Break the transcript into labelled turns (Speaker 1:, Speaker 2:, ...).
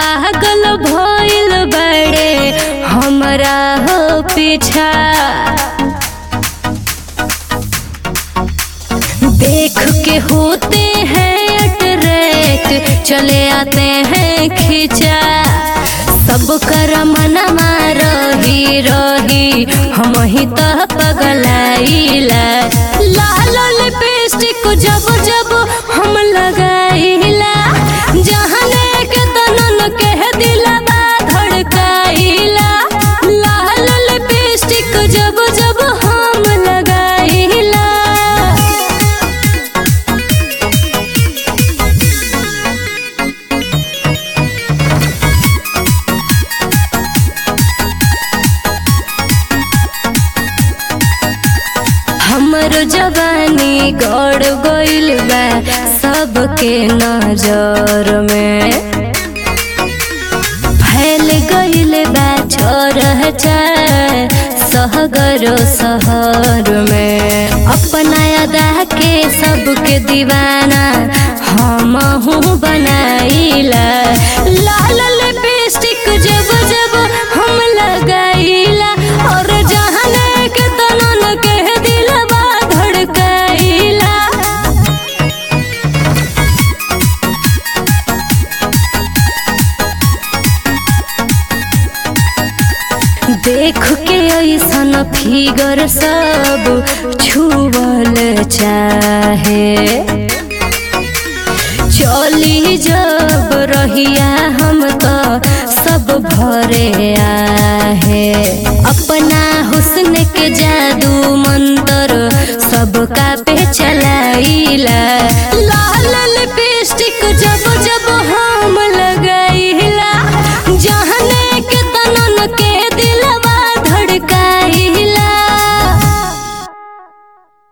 Speaker 1: पागल भइल बड़े हमरा हो पीछा देख के होते हैं अट्रैक्ट चले आते हैं खिंचा सब कर मनमा रही रही हम ही तो पगलाइला लाल लिपस्टिक जब जब हम लगाइला जहने के तनन के दिलबा धड़काइला लाल लिपस्टिक जब जब हम लगाइला हमर जवानी गड़ गइल बा सबके नजर में फैल गइल बा छोर सहगर शहर में अपना अदा के सबके दीवाना हम हूँ बनाइला लाल लिपस्टिक जब जब हम लगाइला और जहने के तनन के दिलबा धड़काइला देख के ऐसन फिगर सब छुअल चाहे चली जब रहिया हम तो सब भरे आहे अपना हुस्न के जादू मंतर सबका पे